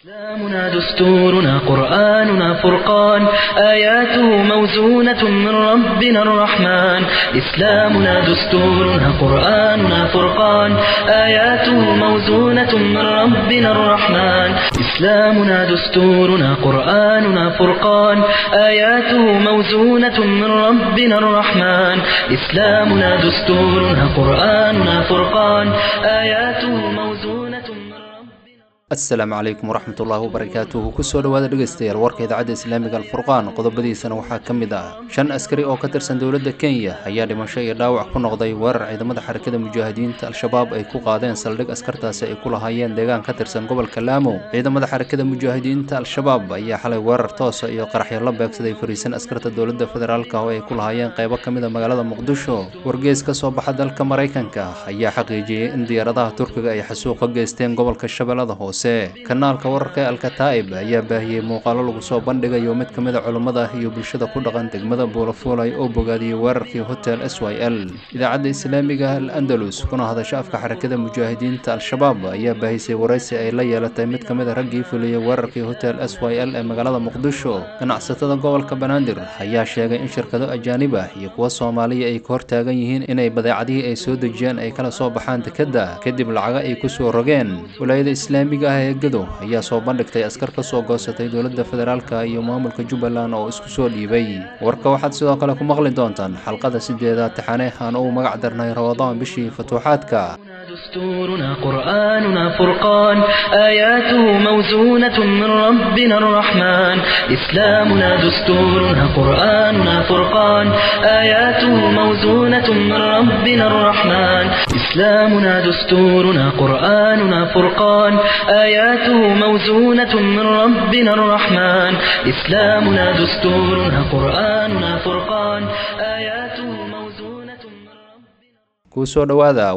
إسلامنا دستورنا قرآننا فرقان آياته موزونة من ربنا الرحمن إسلامنا دستورنا قرآننا فرقان آياته موزونة من ربنا الرحمن إسلامنا دستورنا قرآننا فرقان آياته موزونة من ربنا الرحمن إسلامنا دستورنا قرآننا فرقان آياته موزونة من ربنا asalaamu calaykum waraxmat ullaahi wabarakaatuhu kusoo dhowaada dhegaystayaal warka idaacadda islaamiga alfurqaan qodobadiisana waxaa ka mid ah shan askari oo ka tirsan dowladda kenya ayaa dhimasho iyo dhaawac ku noqday weerar ciidamada xarakada mujaahidiinta al-shabaab ay ku qaadeen saldhig askartaasi ay ku lahaayeen deegaan ka tirsan gobolka laamo ciidamada xarakada mujaahidiinta al-shabaab ayaa xalay weerar toosa iyo qaraxyo la beegsaday fariisan askarta dowladda federaalka oo ay ku lahaayeen qaybo ka mid a magaalada muqdisho wargees ka soo baxa dalka maraykanka ayaa xaqiijiyey in diyaaradaha turkiga ay xasuuq ka geysteen gobolka shabeellada hoose kanaalka wararka ee alkataa'ib ayaa baahiyey muuqaalo lagu soo bandhigayo mid ka mid a culummada iyo bulshada ku dhaqan degmada buulafuulay oo bogaadiyey weerarkii hotel s y l idaacadda islaamiga al andalus kuna hadasha afka xarakada mujaahidiinta al-shabaab ayaa baahisay waraysi ay la yeelatay mid ka mid a raggii fuliyey weerarkii hotel s y l ee magaalada muqdisho ganacsatada gobolka banaadir ayaa sheegay in shirkado ajaanib ah iyo kuwa soomaaliya ay ka hortaagan yihiin inay badeecadihii ay soo dejiyeen ay kala soo baxaan dekedda kadib lacaga ay ku soo rogeen walaayada islaamiga ah ee gado ayaa soo bandhigtay askar ka soo goosatay dowladda federaalka iyo maamulka jubbaland oo isku soo dhiibay warka waxaad sidoo kale ku maqli doontaan xalqada sideedaad taxane aan ugu magac darnay ramadaan bishii futuuxaadka دستورنا قرآننا فرقان آياته موزونة من ربنا الرحمن إسلامنا دستورنا قرآننا فرقان آياته موزونة من ربنا الرحمن إسلامنا دستورنا قرآننا فرقان آياته موزونة من ربنا الرحمن إسلامنا دستورنا قرآننا فرقان آياته موزونة من ربنا kusoo dhowaada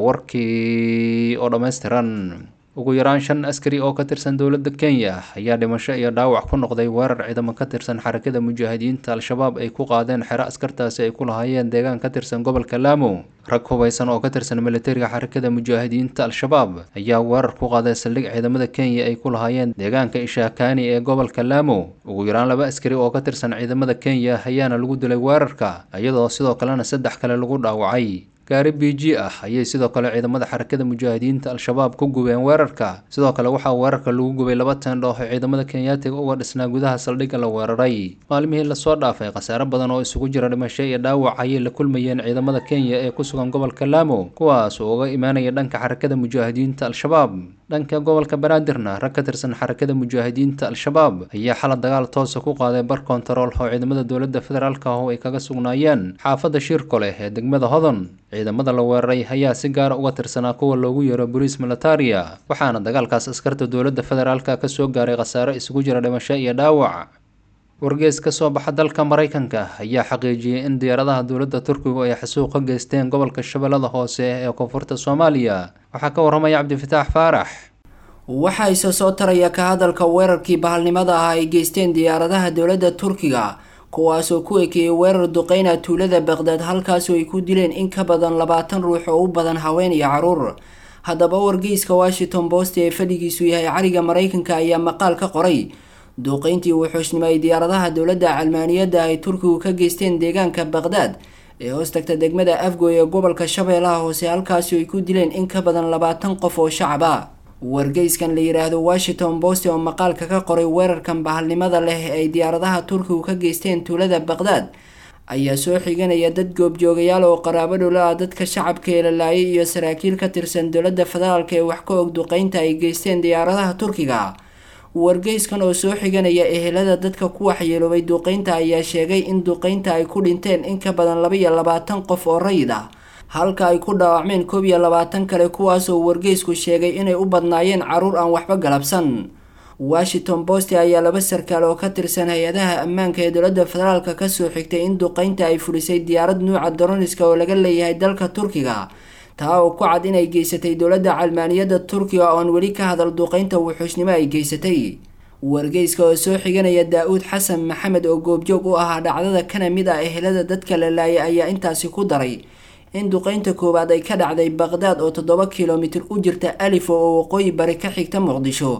warkii oo dhammaystiran ugu yaraan shan askari oo ka tirsan dowladda kenya ayaa dhimasho iyo dhaawac ku noqday weerar ciidamo ka tirsan xarakada mujaahidiinta al-shabaab ay ku qaadeen xero askartaasi ay ku lahaayeen deegaan ka tirsan gobolka laamo rag hubaysan oo ka tirsan militariga xarakada mujaahidiinta al-shabaab ayaa weerar ku qaaday saldhig ciidamada kenya ay ku lahaayeen deegaanka ishaakani ee gobolka laamo ugu yaraan laba askari oo ka tirsan ciidamada kenya ayaana lagu dilay weerarka iyadoo sidoo kalena saddex kale lagu dhaawacay gaari b g ah ayay sidoo kale ciidamada xarakada mujaahidiinta al-shabaab ku gubeen weerarka sidoo kale waxaa weerarka lagu gubay laba teendho oo ciidamada kenyaatiga uga dhisnaa gudaha saldhigga la weeraray maalmihii lasoo dhaafay khasaare badan oo isugu jira dhimasho iyo dhaawac ayay la kulmayeen ciidamada kenya ee ku sugan gobolka laamo kuwaas oo uga imaanaya dhanka xarakada mujaahidiinta al-shabaab dhanka gobolka banaadirna rag ka tirsan xarakada mujaahidiinta al-shabaab ayaa xala dagaal toosa ku qaaday bar kontarool oo ciidamada dowladda federaalka ah oo ay kaga sugnaayeen xaafadda shiirko leh ee degmada hodon ciidamada la weeraray ayaa si gaara uga tirsanaa kuwa loogu yeero boliis militaria waxaana dagaalkaas askarta dowladda federaalka ka soo gaaray khasaare isugu jira dhimasho iyo dhaawac wargees ka soo baxa dalka maraykanka ayaa xaqiijiyey in diyaaradaha dowladda turkigu ay xasuuq ka geysteen gobolka shabeellada hoose ee koonfurta soomaaliya waxaa ka warramaya cabdifataax faarax waxaa isa soo taraya ka hadalka weerarkii bahalnimada ah ay geysteen diyaaradaha dowladda turkiga kuwaasoo ku ekeeyey weerar duqeyna tuulada baqdaad halkaasoo ay ku dileen in ka badan labaatan ruux oo u badan haween iyo caruur haddaba wargeyska washington post ee fadhigiisu yahay cariga maraykanka ayaa maqaal ka qoray duuqeyntii wuxuushnimo ay diyaaradaha dowladda calmaaniyadda ay turkigu ka geysteen deegaanka baqdaad ee hoos tagta degmada afgoy ee gobolka shabeellaha hoose halkaasi ay ku dileen in ka badan labaatan qof oo shacab ah wargeyskan la yidhaahdo washington post oo maqaalka ka qoray weerarkan bahalnimada leh ay diyaaradaha turkigu ka geysteen tuulada baqdaad ayaa soo xiganaya dad goobjoogayaal oo qaraabo dhowla ah dadka shacabka ee la laayay iyo saraakiil ka tirsan dowladda federaalka ee wax ka og duqeynta ay geysteen diyaaradaha turkiga wargeyskan oo soo xiganaya ehelada dadka ku waxyeeloobay duqeynta ayaa sheegay in duqeynta ay ku dhinteen in ka badan laba iyo labaatan qof oo rayid ah halka ay ku dhaawacmeen koob iyo labaatan kale kuwaasoo wargeysku sheegay inay u badnaayeen caruur aan waxba galabsan washington post ayaa laba sarkaal oo ka tirsan hay-adaha ammaanka ee dowladda federaalka kasoo xigtay in duqeynta ay fulisay diyaarad nuuca daroniska oo laga leeyahay dalka turkiga taa oo ku cad inay geysatay dowladda calmaaniyadda turkiga oon weli ka hadal duqeynta wuxuusnimo ay geysatay wargeyska oo soo xiganaya daa-uud xasan maxamed oo goobjoog u ahaa dhacdada kana mid ah ehelada dadka la laayay ayaa intaasi ku daray in duqeynta koowaad ay ka dhacday baqdaad oo toddoba kilomitir u jirta alifo oo waqooyi bari ka xigta muqdisho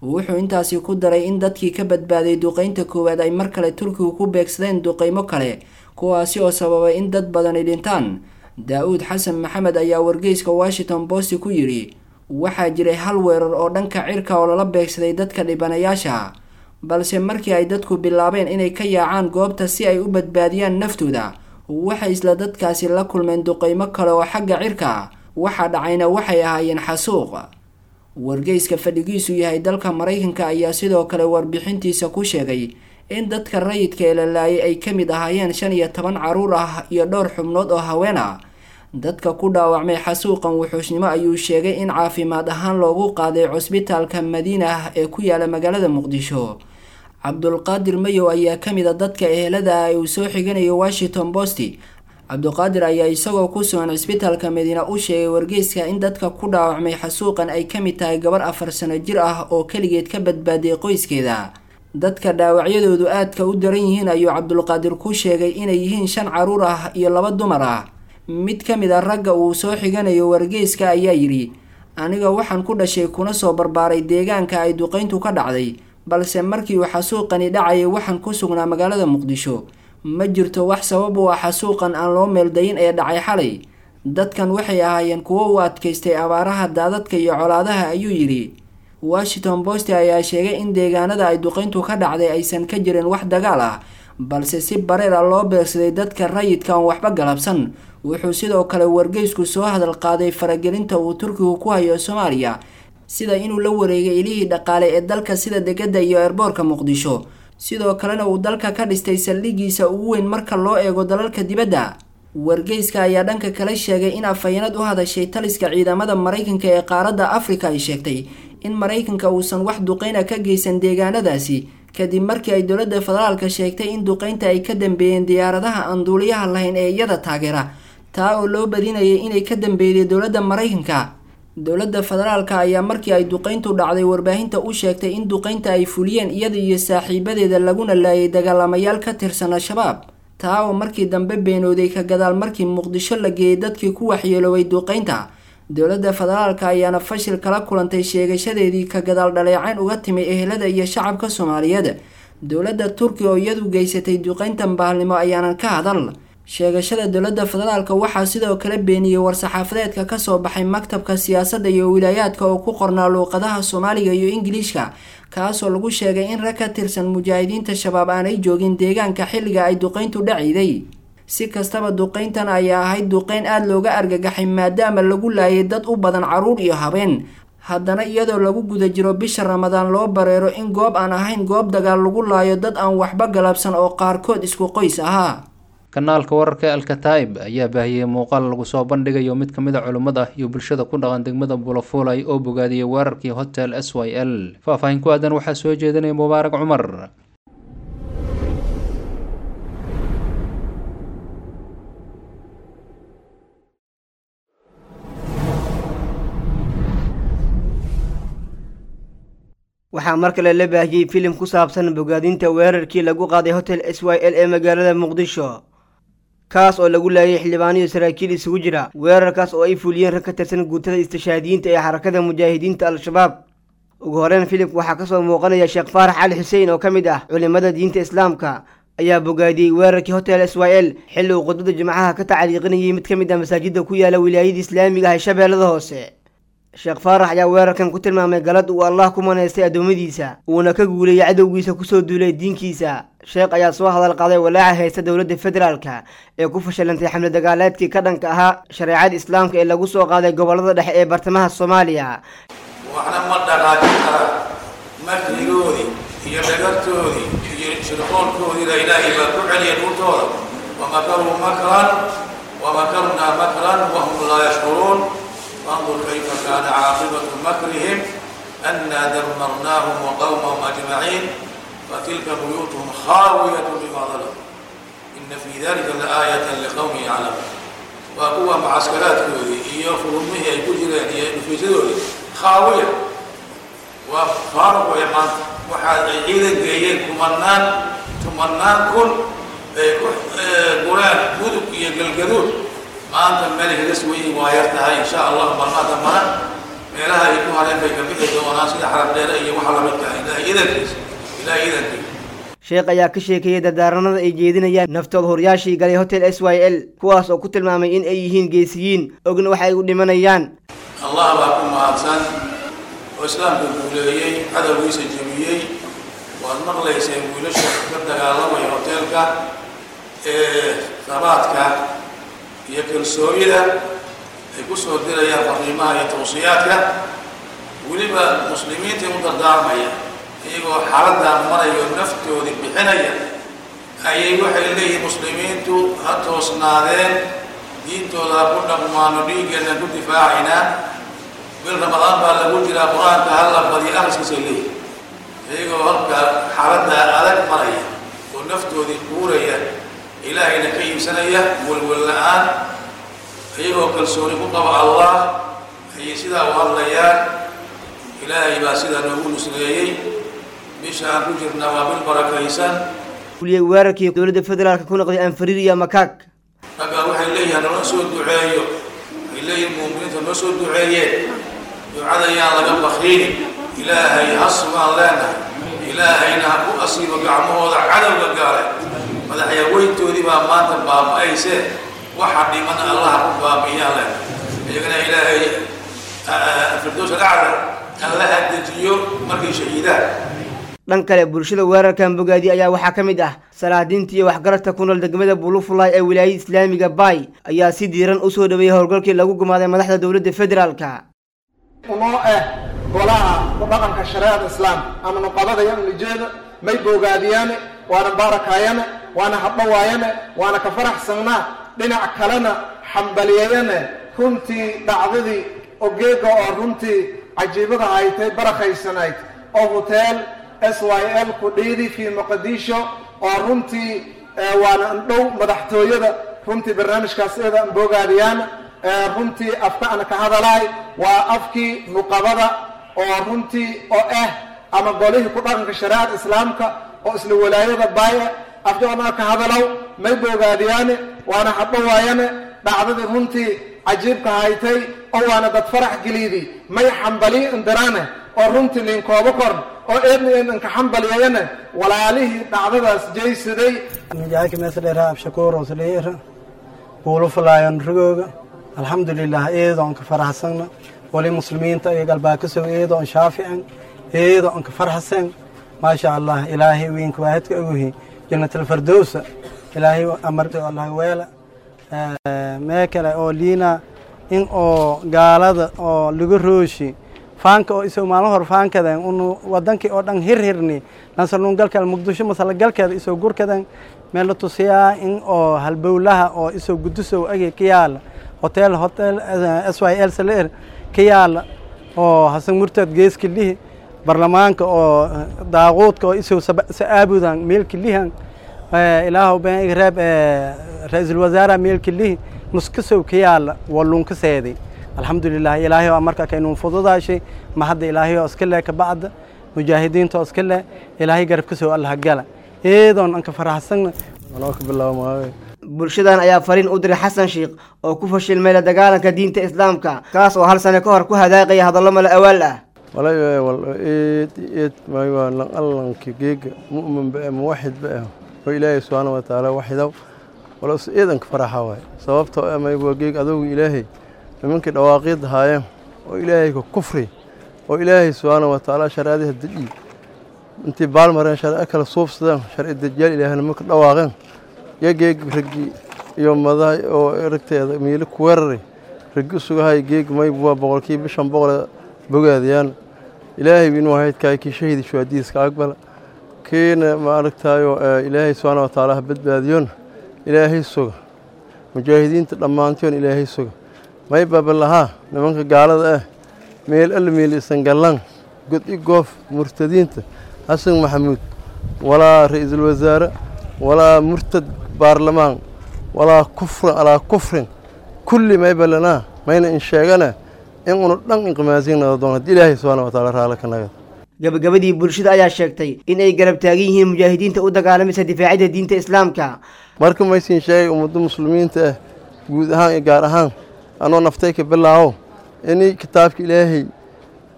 wuxuu intaasi ku daray in dadkii ka badbaaday duqeynta koowaad ay mar kale turkigu ku beegsadeen duqeymo kale kuwaasi oo sababay in dad badani dhintaan daa-uud xasan maxamed ayaa wargeyska washington post ku yidhi waxaa jiray hal weerar oo dhanka cirka oo lala beegsaday dadka dhibanayaasha balse markii ay dadku bilaabeen inay ka yaacaan goobta si ay u badbaadiyaan naftooda waxay isla dadkaasi la kulmeen duqeymo kale oo xagga cirka waxa dhacayna waxay ahaayeen xasuuq wargeyska fadhigiisu yahay dalka maraykanka ayaa sidoo kale warbixintiisa ku sheegay in dadka rayidka ee la laayay ay ka mid ahaayeen shan iyo toban caruur ah iyo dhowr xubnood oo haween ah dadka ku dhaawacmay xasuuqan wuxuusnimo ayuu sheegay in caafimaad ahaan loogu qaaday cusbitaalka madiina ee ku yaala magaalada muqdisho cabdulqaadir mayow ayaa ka mid a dadka ehelada ah uu soo xiganayo washington post cabduqaadir ayaa isagoo ku sugan cisbitaalka madiina u sheegay wargeyska in dadka ku dhaawacmay xasuuqan ay ka mid tahay gabar afar sano jir ah oo keligeed ka badbaadiyay qoyskeeda dadka dhaawacyadoodu aadka u daran yihiin ayuu cabdulqaadir ku sheegay inay yihiin shan caruur ah iyo laba dumar ah mid ka mid a ragga uu soo xiganayo wargeyska ayaa yidhi aniga waxaan ku dhashay kuna soo barbaaray deegaanka ay duqeyntu ka dhacday balse markii uu xasuuqani dhacayay waxaan ku sugnaa magaalada muqdisho ma jirto wax sabab u ah xasuuqan aan loo meeldayin ee dhacay xalay dadkan waxay ahaayeen kuwo u adkaystay abaaraha daadadka iyo colaadaha ayuu yidhi washington post ayaa sheegay in deegaanada ay duqeyntu ka dhacday aysan ka jirin wax dagaal ah balse si bareer a loo beegsaday dadka rayidka aan waxba galabsan wuxuu sidoo kale wargeysku soo hadal qaaday faragelinta uu turkigu ku hayo soomaaliya sida inuu la wareegay ilihii dhaqaale ee dalka sida degada iyo eerboorka muqdisho sidoo kalena uu dalka ka dhistay saldhigiisa ugu weyn marka loo eego dalalka dibadda wargeyska ayaa dhanka kale sheegay in afhayeenad u hadashay taliska ciidamada maraykanka ee qaaradda afrika ay sheegtay in maraykanka uusan wax duqeyna ka geysan deegaanadaasi kadib markii ay dowladda federaalka sheegtay in duqeynta ay ka dambeeyeen diyaaradaha aan duuliyaha lahayn ee iyada taageera taa oo loo badinayay inay ka dambeeyday dowladda maraykanka dowladda federaalka ayaa markii ay duqeyntu dhacday warbaahinta u sheegtay in duqeynta ay fuliyeen iyada iyo saaxiibadeeda laguna laayay dagaalamayaal ka tirsan al-shabaab taa oo markii dambe beenooday ka gadaal markii muqdisho la geeyay dadkii ku waxyeeloobay duqeynta dowladda federaalka ayaana fashil kala kulantay sheegashadeedii ka gadaal dhaleecayn uga timi ehelada iyo shacabka soomaaliyeed dowladda turkiga oo iyadu geysatay duqeyntan bahalnimo ayaanan ka hadal sheegashada dowladda federaalka waxaa sidoo kale beeniyey war-saxaafadeedka kasoo baxay maktabka siyaasadda iyo wilaayaadka oo ku qornaa luuqadaha soomaaliga iyo ingiliishka kaasoo lagu sheegay in rag ka tirsan mujaahidiinta shabaab aanay joogin deegaanka xilliga ay duqeyntu dhaciyday si kastaba duqeyntan ayaa ahayd duqeyn aada looga argagaxay maadaama lagu laayay dad u badan caruur iyo habeen haddana iyadoo lagu guda jiro bisha ramadaan loo bareero in goob aan ahayn goob dagaal lagu laayo dad aan waxba galabsan oo qaarkood isku qoys ahaa kanaalka wararka alkataib ayaa baahiyey muuqaal lagu soo bandhigayo mid ka mid a culimmada iyo bulshada ku dhaqan degmada buulafuulay oo bogaadiyey weerarkii hotel s y l faahfaahin ku aadan waxaa soo jeedinaya mubaarak cumar waxaa mar kale la baahiyey filim ku saabsan bogaadinta weerarkii lagu qaaday hotel s y l ee magaalada muqdisho kaas oo lagu laayay xildhibaaniyo saraakiil isugu jira weerarkaas oo ay fuliyeen rag ka tirsan guutada istishaadiyiinta ee xarakada mujaahidiinta al-shabaab ugu horeyn filimka waxaa kasoo muuqanaya sheekh faarax cali xuseen oo ka mid ah culimada diinta islaamka ayaa bogaadiyey weerarkii hotel s y l xilli uu khudbada jimcaha ka tacliiqinayay mid ka mid ah masaajida ku yaala wilaayada islaamiga ah ee shabeellada hoose sheekh faarax ayaa weerarkan ku tilmaamay galad uu allah ku manaystay addoommadiisa uuna ka guulayay cadowgiisa kusoo duulay diinkiisa sheekh ayaa soo hadal qaaday walaaca haysta dowladda federaalka ee ku fashilantay xamle dagaaleedkii ka dhanka ahaa shareecada islaamka ee lagu soo qaaday gobollada dhexe ee bartamaha soomaaliya waxna ma dhaqaajin kara makrigoodii iyo dhagartoodii iyo shirqoolkoodiina ilaahay baa ku celiyay dhultooda wamakaruu makran wamakarnaa makran wahum laa yashkuruun فانظر كيف كان عاقبة مكرهم أنا دمرناهم وقومهم أجمعين فتلك بيوتهم خاوية بما ظلموا إن في ذلك لآية لقوم يعلمون وقوة معسكرات كودي إيا فرمه يقول إيا في جدولي خاوية وفارق ويمان وحاد عيدا جيين كمنان تمنان كل قرآن هدوك يا قلقدود maanta meel hilis weyn waa yar tahay insha allah marmaa dambana meelaha ay ku hareen bay ka bixi doonaan sida xarab dheere iyo waxa lamidka ah ilaahay idankiisa ilaahay idankiisa sheekh ayaa ka sheekeeyey dardaaranada ay jeedinayaan naftooda horyaashii galay hotel s y l kuwaas oo ku tilmaamay in ay yihiin geesiyiin ogna waxa ay u dhimanayaan allah baa ku mahadsan oo islaamka guuleeyey cadowgiisa jebiyey waad maqlayseen wiilasha ka dagaalamaya hoteelka ee sabaadka iyo kalsoonida ay ku soo dirayaan fariimaha iyo tawsiyaadka weliba muslimiinta u dardaarmaya iyagoo xaaladdaa marayo naftoodii bixinaya ayay waxay leeyihiin muslimiintu ha toosnaadeen diintooda ha ku dhaqmaano dhiiggeenna ku difaacaynaa bil ramadaan baa lagu jiraa qur-aanka halla badiyo akhriskiisay leeyihin iyagoo halka xaaladdaa adag maraya oo naftoodii kuuraya ilaahayna ka iibsanaya welwel la-aan iyagoo kalsooni ku qaba allah ayay sidaa u hadlayaan ilaahay baa sidaa noogu nusreeyey bisha aan ku jirnaa waa bil barakaysan fuliyey weerarkii dowladda federaalka ku noqday anfariir iyo makaag raggaa waxay leeyihiin noo soo duceeyo waxay leeyihin muuminiinta noo soo duceeyeen ducada yaan laga bakiinin ilaahay ha sugaan leenahay ilaahayna ha ku asiibo gacmahooda cadowga gaalay madaxyaweyntoodii baa maanta baaba-ayse waxa dhimana allaha ku baabi'iyaan leenahay iyagana ilaahay firdows alacla alla ha dejiyo markay shahiidaan dhan kale bulshada weerarkan bogaadi ayaa waxaa ka mid ah salaadiinta iyo waxgaradka ku nool degmada bulufulay ee wilaayada islaamiga bay ayaa si diiran u soo dhaweeyey howlgalkii lagu gumaaday madaxda dowladda federaalka unoo ah golaha ku dhaqanka shareecada islaamka ama nuqabadaya ulijeeda may boogaadiyaane waana baarakaayane waana hadhawaayane waana ka faraxsannaa dhinac kalena xambaliyayane runtii dhacdadii ogeega oo runtii cajiibada haytay barakaysanayd oo hoteel s y l ku dhiidi fii muqadisho oo runtii waana andhow madaxtooyada runtii barnaamijkaas eeda an boogaadiyaan runtii afka ana ka hadalaay waa afkii nuqabada oo runtii oo ah ama golihii ku dhaqanka shareecada islaamka oo isla walaayada baaya afka ana ka hadalow may boogaadiyaane waana hadhowaayane dhacdadii runtii cajiibka haytay oo waana dad farax geliidi may xambaliyi indiraane oo runtii linkoobo korn oo eedna eedanka xambaliyayane walaalihii dhacdadaas jaysaday mijaaka meesdheera abshakuur osdheera buulu falaayon rigooga alxamdulilah eedoon ka faraxsana wali muslimiinta iyo galbaakasow eedoon shaafican eedoon ka farxsan maasha allah ilaahay wiinka waahidka oguhi jannatalfardowsa ilaahay amarta allah weela mee kale oo liina in oo gaalada oo laga rooshi faanka oo isoo maalin hor faankadan unu wadankii oo dhan hirhirni nasarnuun galkeeda muqdisho masala galkeeda isoo gurkadan meel la tusiyaa in oo halbowlaha oo isoo gudusow agi ka yaala hotel hotel s y l saler ka yaala oo hasan murtad geeska lihi barlamaanka oo daaquudka oo isoo sa'aabudan meelka lihan ilaahu been reeb ra-iisul wasaara meelka lihi nuskasow ka yaala walluunka seeday alxamdulilah ilaahay oo marka kaynuun fududaashay ma hadda ilaahay oo iska le ka bacda mujaahidiinta oo iska le ilaahay garabka soo allaha gala eedoon anka faraxsanna anoo ka bilaabo maawe bulshadan ayaa fariin u diray xasan sheikh oo ku fashilmay la dagaalanka diinta islaamka kaas oo hal sane ka hor ku hadaaqaya hadallo mala awaal ah walay wal eed eed may waa lan allanka geega mu'min ba muwaxid ba ah oo ilaahay subxaana wa tacaala waxidow wala is eedanka faraxa waay sababtoo ah may waa geeg adogu ilaahay nimankii dhawaaqiid haayeen oo ilaahay ka kufri oo ilaahay subxaana wa tacaala shareecadiha dejii intii baalmareen sharci kala suubsadeen sharci dajaal ilaahna marka dhawaaqeen yageeg raggi iyo madaha oo ragteeda miilo ku weeraray raggi usugahay geeg mayb waa boqolkiiba shan boqole bogaadayaan ilaahay inuu haydkaay kii shahidi shuhadiiska aqbala kiina ma aragtaayo ilaahay subxaana wa tacaala ha badbaadiyoon ilaahay suga mujaahidiinta dhammaantoon ilaahay suga may babalahaa nimanka gaalada ah meel alla meel isan gallan god i goof murtadiinta xasan maxamuud walaa ra-iisul wasaare walaa murtad baarlamaan walaa kufrin alaa kufrin kulli may balanaa mayna in sheegana in unu dhan inqimaasiinada doon haddii ilaahay subxaana wa taala raala ka nagad gabagabadii bulshada ayaa sheegtay in ay garab taagan yihiin mujaahidiinta u dagaalamaysa difaacidda diinta islaamka marka maysiin sheegay ummadda muslimiinta ah guud ahaan iyo gaar ahaan anoo naftay ka bilaawo inay kitaabka ilaahay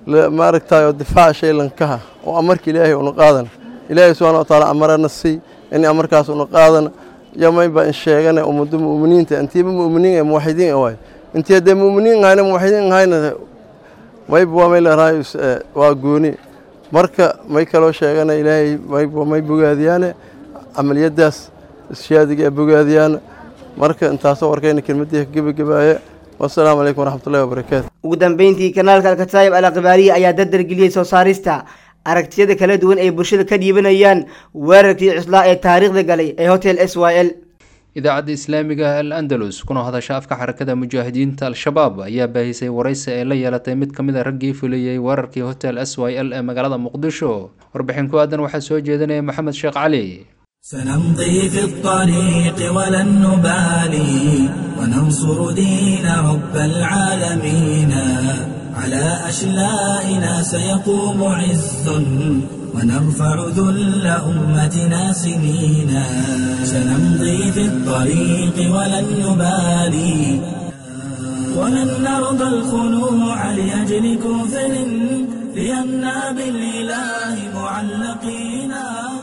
maaragtayo difaaca shaylankaha oo amarka ilaahay una qaadana ilaahay subxana watacaala amarana sii in amarkaas una qaadana yomayba in sheegana ummado mu'miniinta intiiba mu'miniin ee muwaxidiin waay intii haddee mu'miniin ahayna muwaxidiin ahayna mayba waa may leerahay waa gooni marka may kaloo sheegana ilaahay mayba may bogaadiyaane camaliyadaas ishaadiga ee bogaadiyaana marka intaasoo warkayna kelmadii ka gebagabaaya wasalaamu calaykum waraxmatullahi wabarakaatu ugu dambeyntii kanaalka alkataayib alakbaariya ayaa dardargeliyey soo saarista aragtiyada kala duwan ay bulshada ka dhiibanayaan weerarkii cuslaa ee taariikhda galay ee hotel s y l idaacadda islaamiga al andalus kuna hadasha afka xarakada mujaahidiinta al-shabaab ayaa baahisay waraysi ay la yeelatay mid ka mid a raggii fuliyey weerarkii hotel s y l ee magaalada muqdisho warbixin ku aadan waxaa soo jeedinaya maxamed sheekh cali سنمضي في الطريق ولن نبالي وننصر دين رب العالمين على أشلائنا سيقوم عز ونرفع ذل أمتنا سنينا سنمضي في الطريق ولن نبالي ولن نرضى الخنوع لأجل كفر لأننا بالإله معلقينا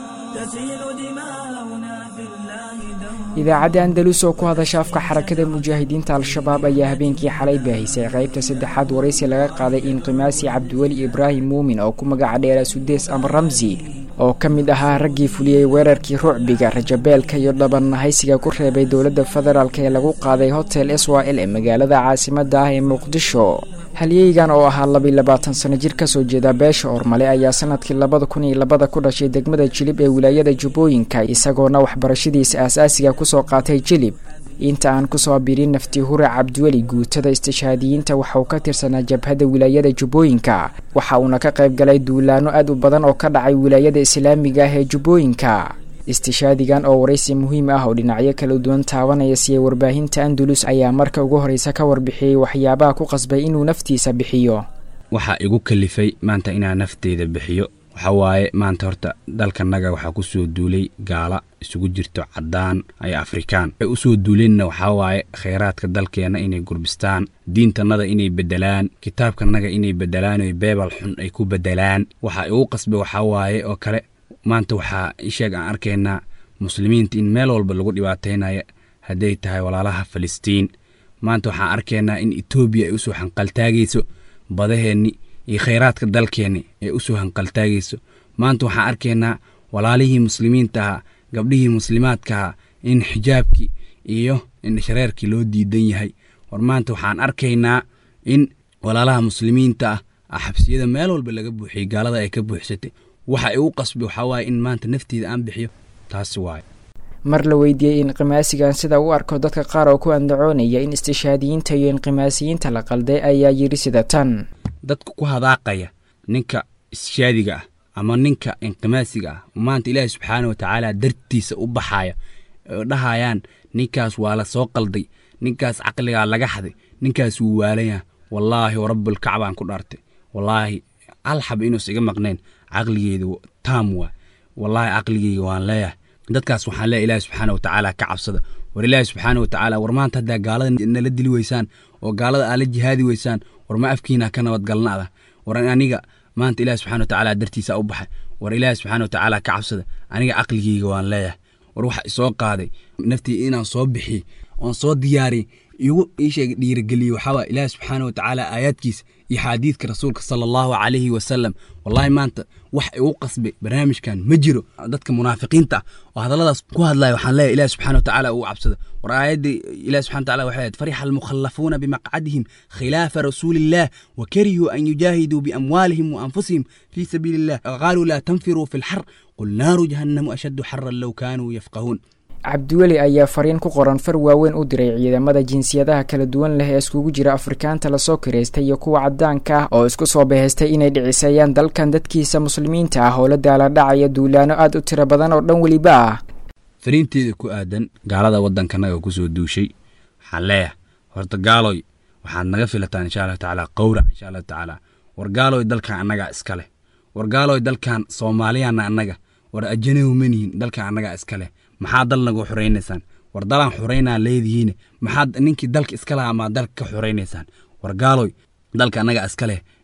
تسيل دماؤنا في الله دوما idaacadda andalus oo ku hadasha afka xarakada mujaahidiinta al-shabaab ayaa habeenkii xalay baahisay qaybta saddexaad waraysi laga qaaday inqimaasi cabdiweli ibraahim muumin oo ku magaca dheera sudees ama ramsi oo ka mid ahaa raggii fuliyey weerarkii rucbiga rajabeelka iyo dhabannahaysiga ku reebay dowladda federaalk ee lagu qaaday hotel s y l ee magaalada caasimada ah ee muqdisho halyeygan oo ahaa labiyi labaatan sano jir kasoo jeeda beesha ormale ayaa sanadkii labada kun iyo labada ku dhashay degmada jilib ee wilaayada jubbooyinka isagoona waxbarashadiisa aasaasiga kusoo qaatay jilib inta aan kusoo birin nafti hure cabdiweli guutada istishhaadiyiinta waxauu ka tirsanaa jabhadda wilaayada jubbooyinka waxa uuna ka qayb galay duulaano aad u badan oo ka dhacay wilaayada islaamiga ah ee jubbooyinka istishaadigan oo waraysi muhiim ah oo dhinacyo kala duwan taabanaya siiyey warbaahinta andalus ayaa marka ugu horreysa ka warbixiyey waxyaabaha ku qasbay inuu naftiisa bixiyo waxaa igu kalifay maanta inaan nafteyda bixiyo waxa waaye maanta horta dalkanaga waxaa ku soo duulay gaala isugu jirto caddaan iyo afrikaan waxay u soo duuleenna waxaa waaye khayraadka dalkeenna inay gurbistaan diintannada inay beddelaan kitaabkanaga inay beddelaan oy beebal xun ay ku beddelaan waxaa igu qasbay waxaa waaye oo kale maanta waxaa isheeg aan arkaynaa muslimiinta in meel walba lagu dhibaataynaya hadday tahay walaalaha falastiin maanta waxaan arkaynaa in etoobiya ay usoo hanqaltaagayso badaheenni iyo khayraadka dalkeenni ay usoo hanqaltaagayso maanta waxaan arkaynaa walaalihii muslimiinta ahaa gabdhihii muslimaadka ahaa in xijaabkii iyo indhashareerkii loo diidan yahay war maanta waxaan arkaynaa in walaalaha muslimiinta ah xabsiyada meel walba laga buuxiyey gaalada ay ka buuxsatay waxa igu qasbay waxaa waaye in maanta nafteeda aan bixiyo taasi waaye mar la weydiiyey inqimaasigan sida u arko dadka qaar oo ku andacoonaya in istishaadiyiinta iyo inqimaasiyiinta la qalday ayaa yidhi sida tan dadka ku hadaaqaya ninka ishaadiga ah ama ninka inqimaasiga ah maanta ilaahi subxaana wa tacaala dartiisa u baxaya oo dhahayaan ninkaas waa la soo qalday ninkaas caqligaa laga xaday ninkaas wuu waalanyaa wallaahi warabbulkacbaan ku dhaartay wallaahi alxab inuus iga maqnayn caqligeeda taam waa wallaahi caqligeyga waan leeyahay dadkaas waxaan leeyahay ilaahi subxaana wa tacaala ka cabsada war ilaahi subxaana wa tacaala war maanta haddaa gaalada nala dili weysaan oo gaalada aala jihaadi weysaan war ma afkiina ka nabadgalnaada war aniga maanta ilaahi subxana wa tacaala dartiisa u baxay war ilaahi subxaana wa tacaala ka cabsada aniga caqligeyga waan leeyahay war waxa isoo qaaday naftii inaan soo bixiyey oon soo diyaariyey igu iisheeg dhiirigeliyey waxaawaa ilaahi subxaana wa tacaala aayaadkiisa iyo xaadiidka rasuulka sala allahu calayhi wasalam wallaahi maanta wax igu qasbay barnaamijkan ma jiro dadka munaafiqiinta ah oo hadalladaas ku hadlaya waxaan leeyahay ilahi subxana wa tacaala ugu cabsada war aayadda ilahi subxana wa tacala waxay ahayd farixa almukhallafuuna bimaqcadihim khilaafa rasuuliillah wa karihuu an yujaahiduu biamwaalihim wa anfusihim fii sabiili illah qaaluu laa tanfiruu fi lxar qul naaru jahannamu ashaddu xaran low kaanuu yafqahuun cabdiweli ayaa fariin ku qoran far waaweyn u diray ciidamada jinsiyadaha kala duwan leh ee iskugu jira afrikaanta lasoo kiraystay iyo kuwa caddaanka ah oo isku soo bahaystay inay dhiciseeyaan dalkan dadkiisa muslimiinta ah oo la daala dhacaya duulaano aad u tiro badan oo dhan weliba ah fariinteeda ku aadan gaalada waddankanaga kusoo duushay waxaan leeyahay horta gaaloy waxaad naga filataan insha allahu tacaala qowrac insha allahu tacaala war gaaloy dalkan annagaa iska leh war gaaloy dalkan soomaaliyaana annaga war ajanahu manihin dalkan annagaa iska leh maxaa dal nagu xoraynaysaan war dalaan xoraynaa leedihiin maxaad ninkii dalka iska lahaa maa dalka ka xoraynaysaan war gaaloy dalka annagaa iska leh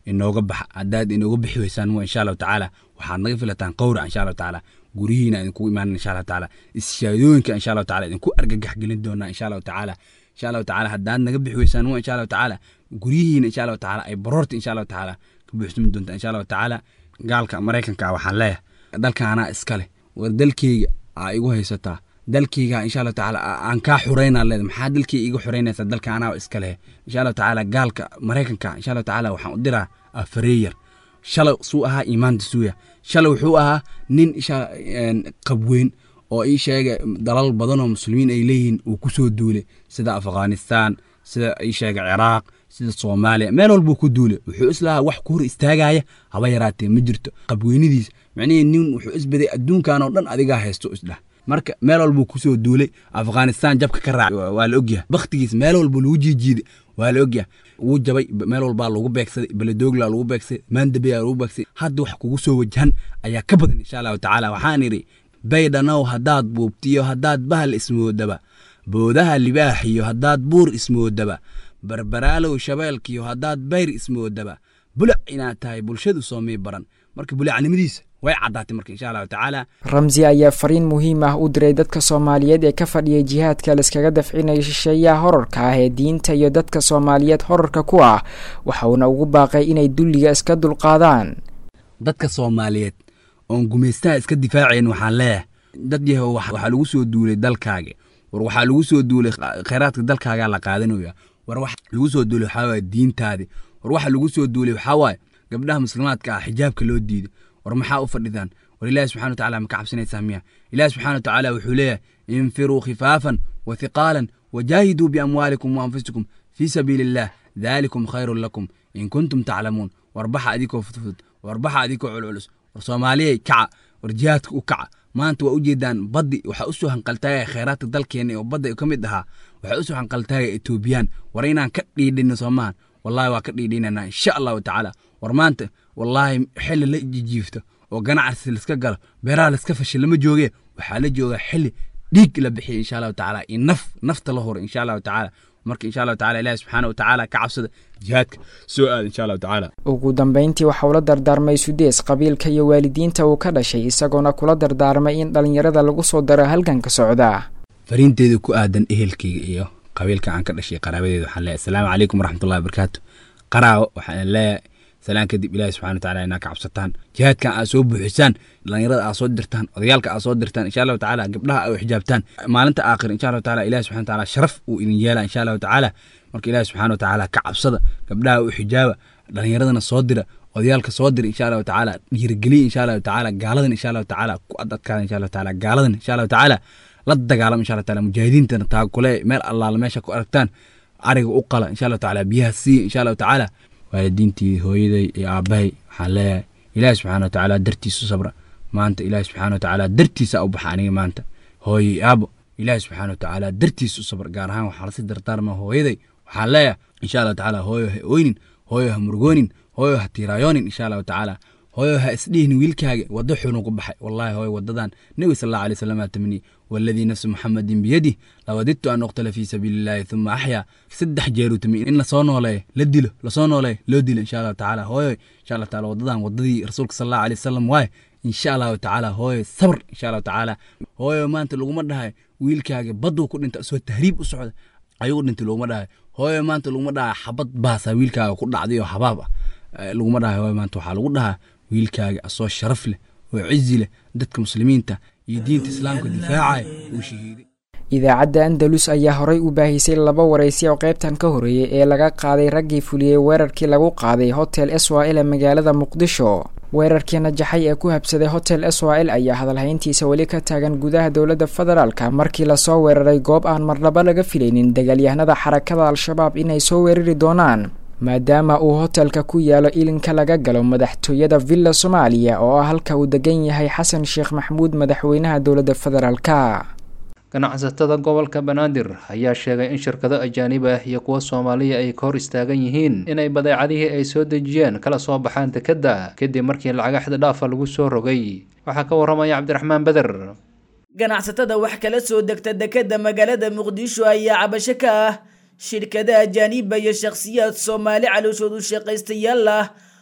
inooga baxa haddaad inooga bixi weysaan wa insha allahu tacaala waxaad naga filataan qowra insha allahu tacaala guryihiina idinku imaanan insha allahu tacaala ishaadooyinka insha allahu tacaala idinku argagax gelin doonaa insha allahu tacaala insha allahu tacaala haddaad naga bixi weysaan wa insha allahu tacaala guryihiina insha allahu tacaala ay baroorta insha allahu tacaala ka buuxsami doontaa insha allahu tacaala gaalka maraykanka ah waxaan leeyahay dalka anaa iskale war dalkeyga aa igu haysataa dalkeyga insha allahu tacaala aan kaa xureynaa leeda maxaa dalkeyga iga xureynaysaa dalka anaa iska leh insha allahu tacaala gaalka maraykanka insha allahu tacaala waxaan u diraa afareeyar shalay suu ahaa iimaanta suuya shalay wuxuu ahaa nin isha qabweyn oo ii sheega dalal badan oo muslimiin ay leeyihiin uu ku soo duulay sida afghanistan sida ii sheega ciraaq sida soomaaliya meel walbuu ku duulay wuxuu islahaa wax ku hor istaagaya haba yaraatee ma jirto qabweynadiis micnihii nin wuxuu isbaday adduunkan oo dhan adigaa haysto isdhah marka meel walbuu kusoo duulay afghanistan jabka ka raacay waa la ogyahay bakhtigiis meel walba lagu jiijiiday waa la ogyahay wuu jabay meel walbaa lagu beegsaday beledoogla lagu beegsaday maandabeya lagu beegsaday hadda wax kugu soo wajahan ayaa ka badan insha allahu tacaala waxaan idhi baydhanow haddaad buubtiyo haddaad bahal ismoodaba boodaha libaaxiyo haddaad buur ismoodaba barbaraalow shabeelkiyo haddaad bayr ismoodaba bulac inaad tahay bulshadu soomii baran marka bulacnimadiisa way caddaatay marka insha allahu tacaala ramsi ayaa fariin muhiim ah u diray dadka soomaaliyeed ee ka fadhiyay jihaadka laiskaga dafcinaya shisheeyaha horarka ah ee diinta iyo dadka soomaaliyeed horarka ku ah waxauna ugu baaqay inay dulliga iska dulqaadaan dadka soomaaliyeed oon gumaystaha iska difaacayn waxaan leeyahay dad yahow waxaa lagu soo duulay dalkaaga war waxaa lagu soo duulay khayraadka dalkaagaa la qaadanaya war wax lagu soo duulay waxaa waaye diintaadi war waxa lagu soo duulay waxaa waaye gabdhaha muslimaadka ah xijaabka loo diiday war maxaa u fadhidaan war ilaahi subxana watacaala ma ka cabsanaysaa miya ilaahi subxana watacaala wuxuu leeyahay infiruu khifaafan wa hiqaalan wajaahiduu biamwaalikum wa anfusikum fii sabiili illaah daalikum khayrun lakum in kuntum taclamuun war baxa adikoo fudfud war baxa adikoo culculus war soomaaliyay kaca war jihaadka u kaca maanta waa ujeedaan baddi waxaa usoo hanqaltaagaya khayraadka dalkeena oo badda ka mid ahaa waxaa usoo hanqaltaagaya etoobiyaan war inaan ka dhiidhino soomahan wallahi waa ka dhiidhinanaa insha allahu tacaala war maanta wallaahi xili la jijiifto oo ganacsi laiska galo beeraha laiska fasha lama jooge waxaa la joogaa xili dhiig la bixiya insha allahu tacaala iyo naf nafta la huro insha allahu tacaala marka insha allahu tacala ilahi subxaana wa tacaala ka cabsada jihaadka soo aada insha allahu tacaala ugu dambeyntii waxa uu la dardaarmay sudees qabiilka iyo waalidiinta uu ka dhashay isagoona kula dardaarmay in dhallinyarada lagu soo daro halganka socda fariinteeda ku aadan ehelkayga iyo qabiilka aan ka dhashay qaraabadeeda waxaan leeyahay asalaamu calaykum waraxmatullahi wabarakaatu qaraawo waxaan leeyahay salaan kadib ilaahi subxana watacaala inaa ka cabsataan jihaadkan aad soo buuxisaan dhallinyarada aad soo dirtaan odayaalka aad soo dirtaan insha allahu tacaala gabdhaha aad xijaabtaan maalinta aakhir insha allahu tacaala ilahi subxana watacaala sharaf uu idin yeela insha allahu tacaala marka ilaahi subxana watacaala ka cabsada gabdhaha u xijaaba dhallinyaradana soo dira odayaalka soo dira insha allahu tacaala dhiirigeliya insha allahu tacaala gaaladan insha allahu tacaala ku adadkaada insha allahu tacaala gaaladan insha allahu tacaala la dagaalama insha allahu tacaala mujaahidiintana taakule meel allaala meesha ku aragtaan ariga u qala insha allahu tacaala biyaha siiya insha allahu tacaala waalidiintii hooyaday iyo aabbahay waxaan leeyahay ilaahi subxaana watacaala dartiisu sabra maanta ilaahi subxaana watacaala dartiisa u baxa aniga maanta hooyay aabo ilaahi subxaana watacaala dartiisa u sabr gaar ahaan waxaa lasi dardaarma hooyaday waxaan leeyahay insha allahu tacaala hooyo ha oynin hooyo ha murgoonin hooyo ha tiiraayoonin insha allahu tacaala hooyo ha isdhihin wiilkaaga waddo xunu ku baxay wallahi hooyo wadadan nebi sal allahu alay wasalam aa tamniye والذي نفس محمد بيده لوددت أن أقتل في سبيل الله ثم أحيا سدح جيرو تمي إن لصونو لي لدلو لصونو لي لو ديل إن شاء الله تعالى هوي إن شاء الله تعالى وضدان وضدي رسولك صلى الله عليه وسلم واي إن شاء الله تعالى هوي صبر إن شاء الله تعالى هوي ما أنت لو مدها ويلكاga بدو كنت أنت سو تهريب أسعود ayuu dhintay laguma dhahay hooyo maanta laguma dhahay xabad baasa wiilkaaga ku dhacday oo xabaab ah laguma dhahay hooyo maanta waxaa lagu dhahaa wiilkaaga asoo sharaf leh oo cizi leh dadka muslimiinta iyo diinta islaamka difaacaya uu shahiiday idaacadda andalus ayaa horay u baahisay laba waraysi oo qaybtan ka horreeyey ee laga qaaday raggii fuliyey weerarkii lagu qaaday hotel swal ee magaalada muqdisho weerarkii najaxay ee ku habsaday hotel swal ayaa hadalhayntiisa weli ka taagan gudaha dowladda federaalka markii lasoo weeraray goob aan marnaba laga filaynin dagaalyahanada xarakada al-shabaab inay soo weerari doonaan maadaama uu hotelka ku yaalo ilinka laga galo madaxtooyada villa soomaaliya oo ah halka uu degan yahay xasan sheekh maxamuud madaxweynaha dowladda federaalka ganacsatada gobolka banaadir ayaa sheegay in shirkado ajaanib ah iyo kuwa soomaaliya ay ka hor istaagan yihiin inay badeecadihii ay soo dejiyeen kala soo baxaan dekedda kadib markii lacaga xididhaafa lagu soo rogay waxaa ka waramaya cabdiraxmaan beder ganacsatada wax kala soo degta dekedda magaalada muqdisho ayaa cabasho ka ah shirkada ajaaniba iyo shakhsiyaad soomaali calooshoodu shaqaystayaal ah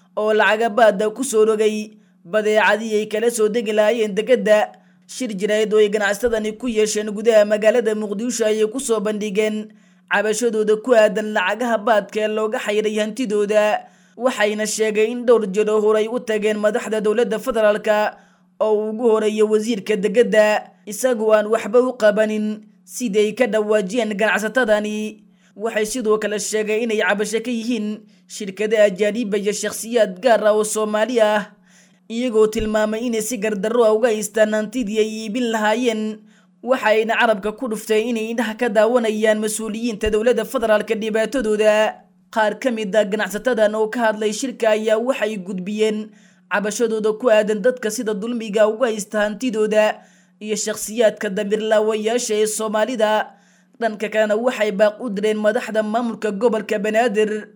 oo lacagabaada ku soo rogay badeecadii ay kala soo degi lahaayeen dekedda shir jirayd oo ay ganacsatadani ku yeesheen gudaha magaalada muqdisho ayay kusoo bandhigeen cabashadooda ku aadan lacagaha baadka ee looga xayray hantidooda waxayna sheegay in dhowr jeer oo horay u tageen madaxda dowladda federaalka oo uu ugu horeeya wasiirka dekedda isagoo aan waxba u qabanin siday ka dhawaajiyeen ganacsatadani waxay sidoo kale sheegay inay cabasho ka yihiin shirkada ajaaniba iyo shakhsiyaad gaar ah oo soomaali ah iyagoo tilmaamay inay si gardarro ah uga haystaan hantidii ay iibin lahaayeen waxayna carabka ku dhuftay inay indhaha ka daawanayaan mas-uuliyiinta dowladda federaalka dhibaatadooda qaar ka mid a ganacsatadan oo ka hadlay shirka ayaa waxay gudbiyeen cabashadooda ku aadan dadka sida dulmiga uga haysta hantidooda iyo shakhsiyaadka damirlaawayaasha ee soomaalida dhanka kalena waxay baaq u direen madaxda maamulka gobolka banaadir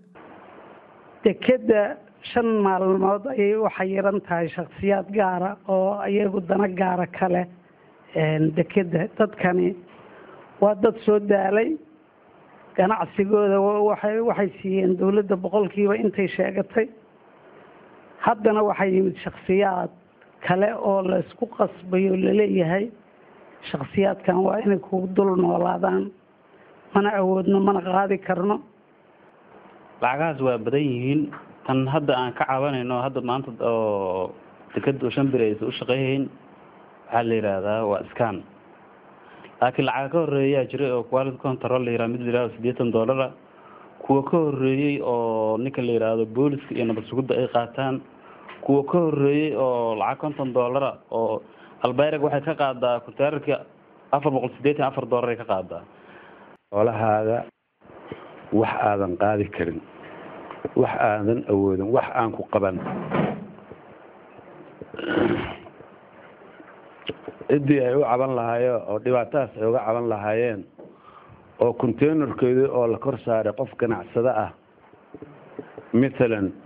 dekedda shan maalmood ayay u xayiran tahay shakhsiyaad gaara oo iyagu dana gaara kale dekedda dadkani waa dad soo daalay ganacsigooda waxay waxay siiyeen dowladda boqolkiiba intay sheegatay haddana waxaa yimid shakhsiyaad kale oo la isku qasbayo laleeyahay shakhsiyaadkan waa inay kugu dul noolaadaan mana awoodno mana qaadi karno lacagahaas waa badan yihiin tan hadda aan ka cabanayno hadda maanta oo dekeda shan bir aysa u shaqeyhayn waxaa la yidhaahdaa waa scan laakiin lacaga ka horeeyaa jiray oo quality control la yihah mid la yihahdo siddeetan dollara kuwa ka horeeyey oo ninka la yidhaahdo booliska iyo nabad sugidda ay qaataan kuwa ka horeeyey oo lacag konton dollara oo albayrag waxay ka qaadaa kuntaararka afar boqol siddeetan afar dollar ay ka qaadaa xoolahaaga wax aadan qaadi karin wax aadan awoodin wax aan ku qaban ciddii ay u caban lahaayeen oo dhibaatadaas ay uga caban lahaayeen oo containerkeedii oo la kor saaray qof ganacsado ah matalan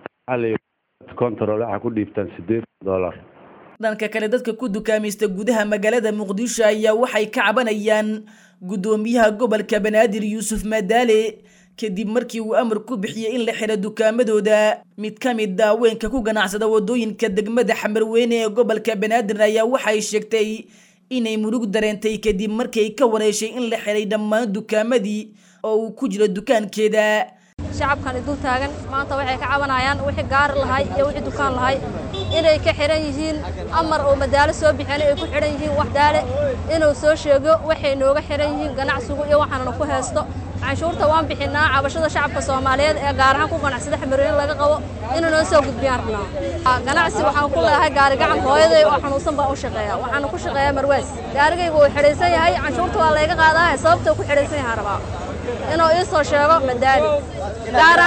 control waxaa ku dhiibtaan siddeetan dollar dhanka kale dadka ku dukaamaysta gudaha magaalada muqdisho ayaa waxay ka cabanayaan guddoomiyaha gobolka banaadir yuusuf madaale kadib markii uu amar ku bixiyey in la xiro dukaamadooda mid ka mid a haweenka ku ganacsada wadooyinka degmada xamarweyne ee gobolka banaadir ayaa waxay sheegtay inay murug dareentay kadib markay ka wareeshay in la xiray dhammaan dukaamadii oo uu ku jiro dukaankeeda shacabkani dul taagan maanta waxay ka cabanayaan wixii gaari lahay iyo wixii dukaan lahay inay ka xihan yihiin amar oo madaalo soo bixeen ay ku xidhan yihiin wax daale inuu soo sheego waxay nooga xihan yihiin ganacsigu iyo waxaanana ku haysto canshuurta waan bixinaa cabashada shacabka soomaaliyeed ee gaar ahaan ku ganacsada xamarweyne laga qabo inuu noo soo gudbiyaan rabnaa ganacsi waxaan ku leeyahay gaari gacan hooyaday oo xanuunsan baan u shaqeeya waxaana ku shaqeeyaa marwaas gaarigaygu uu xidhaysan yahay canshuurta waa layga qaadaa sababta ku xidhaysan yahay rabaa inuu ii soo sheego madaali gaar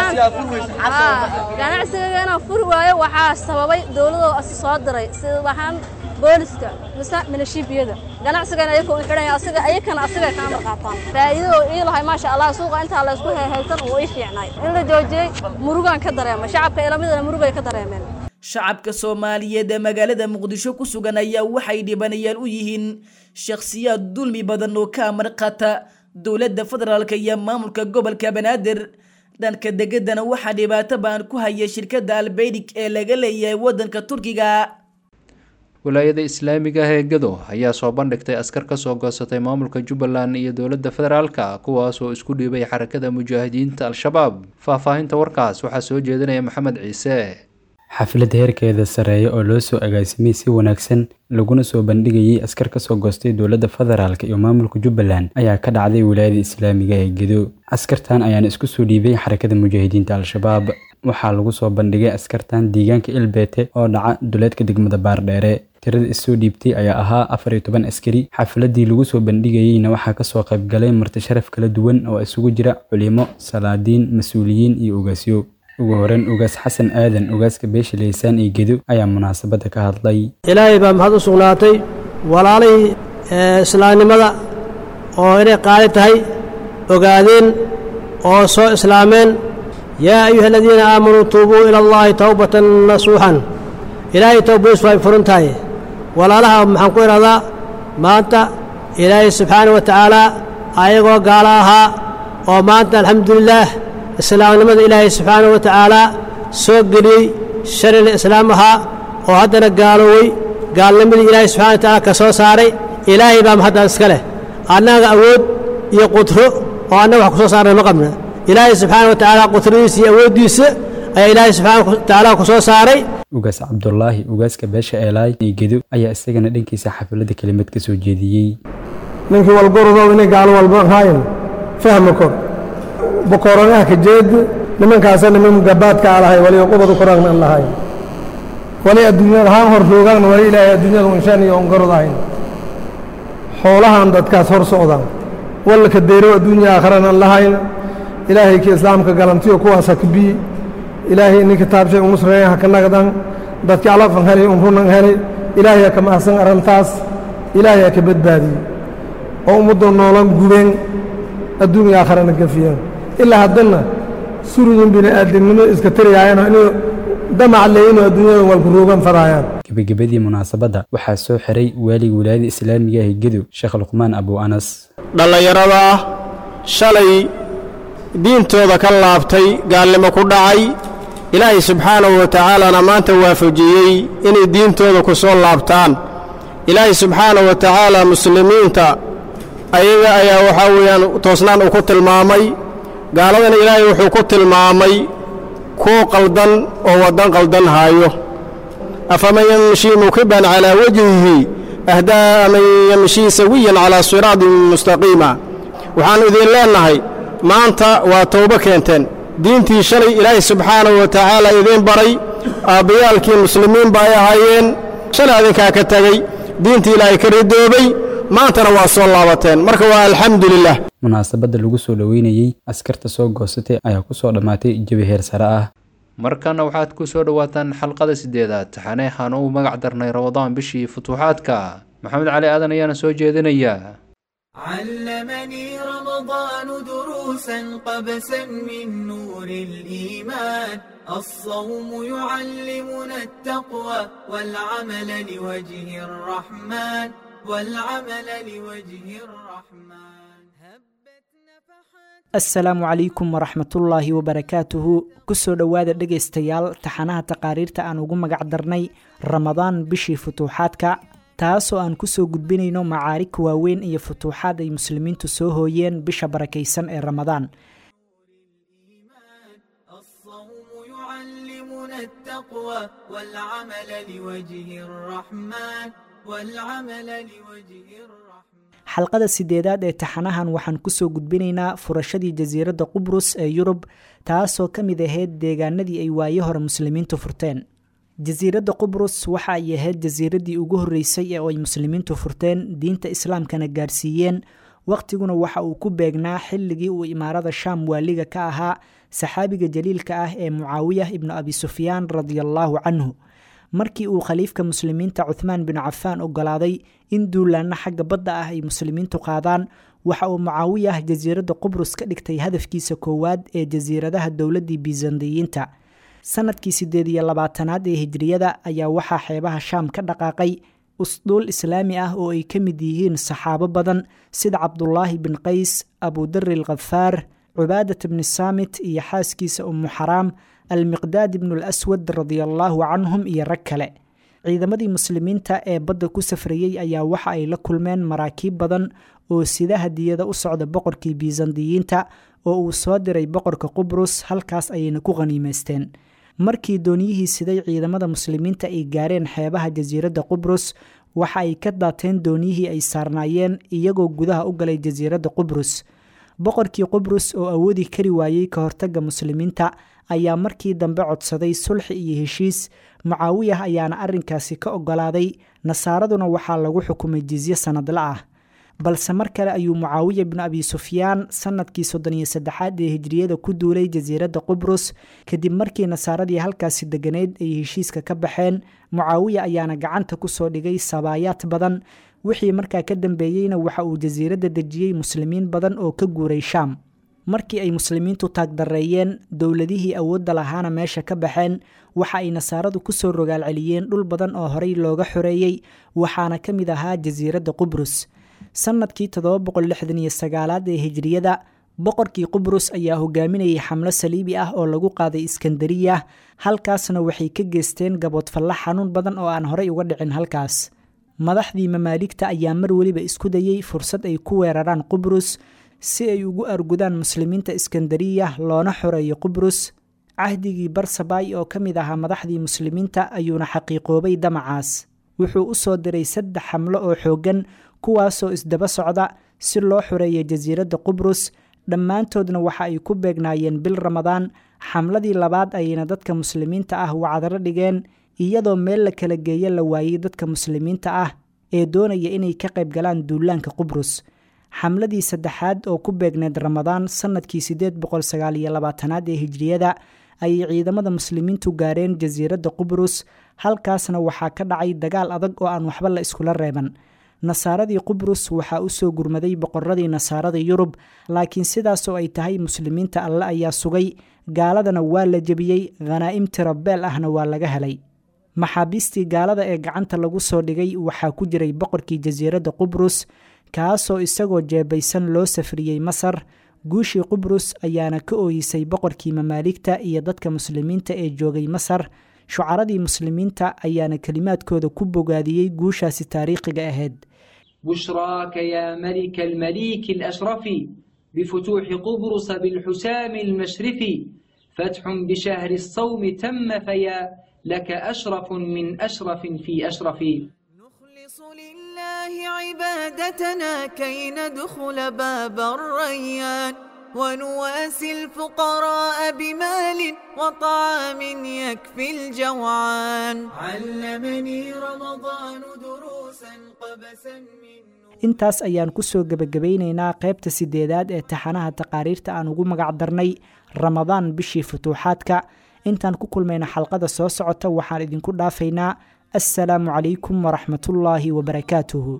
ahaan ganacsigayga inaan furi waayo waxaa sababay dowladoo asi soo diray sida ahaan booliska mise minashiibiyada ganacsigana ayaka u xidhanya asiga ayakana asiga ka amar qaataan faa'iidadoo ii lahay maasha allah suuqa intaa la isku heehaysan uu ii fiicnay in la joojiyey murugaan ka dareemay shacabka ilamidana murugay ka dareemeen shacabka soomaaliyeed ee magaalada muqdisho ku sugan ayaa waxay dhibanayaal u yihiin shakhsiyaad dulmi badan oo ka amar qaata dowladda federaalka iyo maamulka gobolka banaadir dhanka degadana waxaa dhibaato baan ku haya shirkadda albeydik ee laga leeyahay waddanka turkiga wilaayada islaamiga ah ee gado ayaa soo bandhigtay askar ka soo goosatay maamulka jubbaland iyo dowladda federaalka kuwaasoo isku dhiibay xarakada mujaahidiinta al-shabaab faahfaahinta warkaas waxaa soo jeedinaya maxamed ciise xaflad heerkeeda sareeya oo loo soo agaasimay si wanaagsan laguna soo bandhigayay askar ka soo goostay dowladda federaalk iyo maamulka jubbaland ayaa ka dhacday wilaayada islaamiga ee gedo askartan ayaana isku soo dhiibay xarakada mujaahidiinta al-shabaab waxaa lagu soo bandhigay askartan deegaanka ilbeete oo dhaca duleedka degmada baardheere tirada issoo dhiibtay ayaa ahaa afar iyo toban askari xafladii lagu soo bandhigayeyna waxaa kasoo qaybgalay marti sharaf kala duwan oo isugu jira culimo salaadiin mas-uuliyiin iyo ogaasyo ugu horeyn ugaas xasan aadan ugaaska beesha leysaan iyo gedo ayaa munaasabadda ka hadlay ilaahay baa maxad u sugnaatay walaalihii islaamnimada oo inay qaali tahay ogaadeen oo soo islaameen yaa ayuha aladiina aamanuu tuubuu ila allaahi towbatan nasuuxan ilaahay towbadiisu ay furan tahay walaalaha maxaan ku idhahdaa maanta ilaahay subxaana wa tacaala ayagoo gaalo ahaa oo maanta alxamdulilaah islaamnimada ilaahay subxaana wa tacaala soo geliyey shalina islaam ahaa oo haddana gaaloowey gaalnimadii ilaahay subxana wa tacaala ka soo saaray ilaahay baa hadda iska leh annaga awood iyo qudro oo annaga wax ku soo saarnay ma qabna ilaahay subxaana wa tacaala qudradiisa iyo awooddiisa ayaa ilaahay subxaana wa tacaala ku soo saaray ugaas cabdulaahi ugaaska beesha eelaay iyo gedo ayaa isagana dhankiisa xafladda kelimad ka soo jeediyey ninkii walgorodow inay gaalo walba haayan fahma kor bokoranaha ka jeed nimankaasa niman gabaadka alahay wali qubadu koragna an lahayn wali adduunyada haan hor joogaanna wali ilaahay adduunyada unshaan iyo ongarod ahayn xoolahan dadkaas hor socdaan wallaka deyrow adduunya aakharana an lahayn ilaahay ki islaamka galantiyo kuwaas ha kabiyi ilaahay ini kitaabshay unusreeyan ha ka nagdan dadki alafan helay unrunan helay ilaahay ha ka mahadsan arrintaas ilaahay ha ka badbaadiyey oo ummadda noolan gubeen adduunya aakharana gafiyeen ilaa haddana surudin bini aadamnimo iska tariyaayano inuu damac le inuu adduunyada walkuruugan faraayaan gebagabadii munaasabadda waxaa soo xiray waaliga wilaayada islaamiga ah gedo sheekh luqmaan abu anas dhallinyarada ah shalay diintooda ka laabtay gaalnimo ku dhacay ilaahay subxaanahu wa tacaalana maanta waafajiyey inay diintooda ku soo laabtaan ilaahay subxaanahu wa tacaala muslimiinta ayaga ayaa waxaa weeyaan toosnaan uu ku tilmaamay gaaladana ilaahay wuxuu ku tilmaamay kuwo qaldan oo waddan qaldan haayo afaman yamshii mukiban calaa wajhihi ahdaa man yamshii sawiyan calaa siraatin mustaqiima waxaannu idiin leennahay maanta waa towbo keenteen diintii shalay ilaahay subxaanahu wa tacaala idiin baray aabbayaalkii muslimiinba ay ahaayeen shalay adinkaa ka tegey diintii ilaahay ka ridoobay maantana waa soo laabateen marka waa alxamdu lilah munaasabadda lagu soo dhoweynayey askarta soo goosatay ayaa ku soo dhammaatay jawi heer sare ah markana waxaad ku soo dhowaataan xalqada sideedaad taxaneexaan uu magac darnay ramadaan bishii futuuxaadka maxamed cali aadan ayaana soo jeedinaya علمني رمضان دروسا قبسا من نور الإيمان الصوم يعلمنا التقوى والعمل لوجه الرحمن والعمل لوجه الرحمن asalaamu calaykum waraxmatullaahi wabarakaatuhu kusoo dhowaada dhegaystayaal taxanaha taqaariirta aan ugu magac darnay ramadaan bishii futuuxaadka taasoo aan kusoo gudbinayno macaarig waaweyn iyo futuuxaad ay muslimiintu soo hooyeen bisha barakaysan ee ramadaan يعلمنا التقوى والعمل لوجه الرحمن والعمل لوجه الرحمن xalqada sideedaad ee taxanahan waxaan kusoo gudbinaynaa furashadii jasiiradda qubrus ee yurub taasoo ka mid ahayd deegaanadii ay waayo hore muslimiintu furteen jasiiradda qubrus waxa ay ahayd jasiiraddii ugu horreysay ee ay muslimiintu furteen diinta islaamkana gaarsiiyeen wakhtiguna waxa uu ku beegnaa xilligii uu imaarada shaam waaliga ka ahaa saxaabiga jaliilka ah ee mucaawiyah ibnu abi sufyaan radiallaahu canhu markii uu khaliifka muslimiinta cuthmaan bin cafaan ogolaaday in duulaanna xagga badda ah ay muslimiintu qaadaan waxa uu mucaawiyah jasiiradda qubrus ka dhigtay hadafkiisa koowaad ee jasiiradaha dowladdii bisandiyiinta sanadkii siddeed iyo labaatanaad ee hijriyada ayaa waxaa xeebaha shaam ka dhaqaaqay usduul islaami ah oo ay ka mid yihiin saxaabo badan sida cabdulaahi bin qays abudari alkhafaar cubaadat bni saamit iyo xaaskiisa ummu xaraam almiqdaad ibnu alaswad radiallaahu canhum iyo rag kale ciidamadii muslimiinta ee badda ku safrayey ayaa waxa ay la kulmeen maraakiib badan oo sida hadiyada u socda boqorkii bisandiyiinta oo uu soo diray boqorka qubrus halkaas ayayna ku qhaniimaysteen markii dooniyihii siday ciidamada muslimiinta ay gaareen xeebaha jasiiradda qubrus waxa ay ka daateen dooniyihii ay saarnaayeen iyagoo gudaha u galay jasiiradda qubrus boqorkii qubrus oo awoodi kari waayey ka hortagga muslimiinta ayaa markii dambe codsaday sulxi iyo heshiis mucaawiyah ayaana arrinkaasi ka ogolaaday nasaaraduna waxaa lagu xukumay jizye sannadla ah balse mar kale ayuu mucaawiya bnu abi sufyaan sanadkii soddon iyo saddexaad ee hijriyada ku duulay jasiiradda qubrus kadib markii nasaaradii halkaasi deganeyd ay heshiiska ka baxeen mucaawiya ayaana gacanta kusoo dhigay sabaayaad badan wixii markaa ka dambeeyeyna waxa uu jasiiradda dejiyey muslimiin badan oo ka guuray shaam markii ay muslimiintu taagdareeyeen dowladihii awoodda lahaana meesha ka baxeen waxa ay nasaaradu kusoo rogaal celiyeen dhul badan oo horey looga xoreeyey waxaana ka mid ahaa jasiiradda qubrus sannadkii toddoba boqol lixdan iyo sagaalaad ee hijriyada boqorkii qubrus ayaa hogaaminayay xamlo saliibi ah oo lagu qaaday iskandariya halkaasna waxay ka geysteen gaboodfalla xanuun badan oo aan horey uga dhicin halkaas madaxdii mamaaligta ayaa mar weliba isku dayey fursad ay ku weeraraan qubrus si ay ugu argudaan muslimiinta iskandariya loona xoreeyo qubrus cahdigii barsabay oo ka mid ahaa madaxdii muslimiinta ayuuna xaqiiqoobay damacaas wuxuu u soo diray saddex xamlo oo xooggan kuwaasoo isdaba socda si loo xoreeyo jasiiradda qubrus dhammaantoodna waxa ay ku beegnaayeen bil ramadaan xamladii labaad ayayna dadka muslimiinta ah wacdaro dhigeen iyadoo meel la kala geeyo la waayey dadka muslimiinta ah ee doonaya inay ka qayb galaan duulaanka qubrus xamladii saddexaad oo ku beegneed ramadaan sannadkii siddeed boqol sagaal iyo labaatanaad ee hijriyada ayay ciidamada muslimiintu gaareen jasiiradda qubrus halkaasna waxaa ka dhacay dagaal adag oo aan waxba la iskula reeban nasaaradii qubrus waxaa u soo gurmaday boqoradii nasaarada yurub laakiin sidaasoo ay tahay muslimiinta alle ayaa sugay gaaladana waa la jebiyey khanaa'im tirabeel ahna waa laga helay maxaabiistii gaalada ee gacanta lagu soo dhigay waxaa ku jiray boqorkii jasiiradda qubrus kaasoo isagoo jeebaysan loo safriyey masar guushii qubrus ayaana ka ooyisay boqorkii mamaaligta iyo dadka muslimiinta ee joogay masar shucaradii muslimiinta ayaana kelimaadkooda ku bogaadiyey guushaasi taariikhiga ahayd بشراك يا ملك المليك الأشرف بفتوح قبرص بالحسام المشرف فتح بشهر الصوم تم فيا لك أشرف من أشرف في أشرف لله عبادتنا كي ندخل باب الريان ونواسي الفقراء بمال وطعام يكفي الجوعان علمني رمضان دروسا قبسا من intaas ayaan ku soo gebagabaynaynaa qaybta sideedaad ee taxanaha taqaariirta aan ugu magac darnay ramadaan bishii futuuxaadka intaan ku kulmayna xalqada soo socota waxaan idinku dhaafaynaa assalaamu calaykum waraxmatullaahi wabarakaatuhu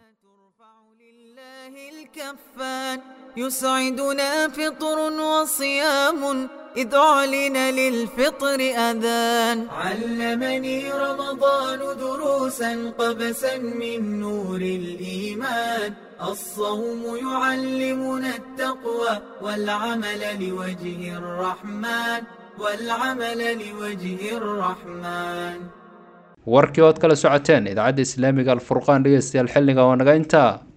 الكفان يسعدنا فطر وصيام إذ أعلن للفطر أذان علمني رمضان دروسا قبسا من نور الإيمان الصوم يعلمنا التقوى والعمل لوجه الرحمن والعمل لوجه الرحمن warkii ood kala socoteen idaacadda islaamiga alfurqaan dhegeystayaal xilliga waa naga intaa